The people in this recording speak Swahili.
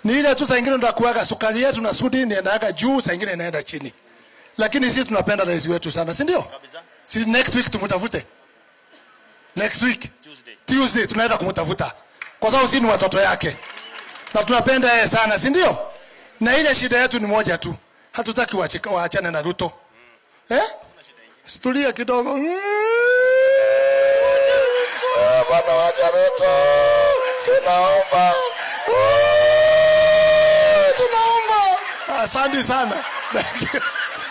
ni ile tu saa ingine ndakuaga sukari yetu na sudi inaendaga juu saa ingine inaenda chini lakini sisi tunapenda rais wetu sana si ndio Kabisa. si next week tumtafute next week Tuesday. tuesday tunaenda kumtafuta kwa sababu sisi ni watoto yake na tunapenda yeye sana si ndio na ile shida yetu ni moja tu hatutaki waachika- waachane na ruto eh? situlia kidogo Ah, bwana wacha ruto tunaomba Ah, tunaomba asante sana Thank you.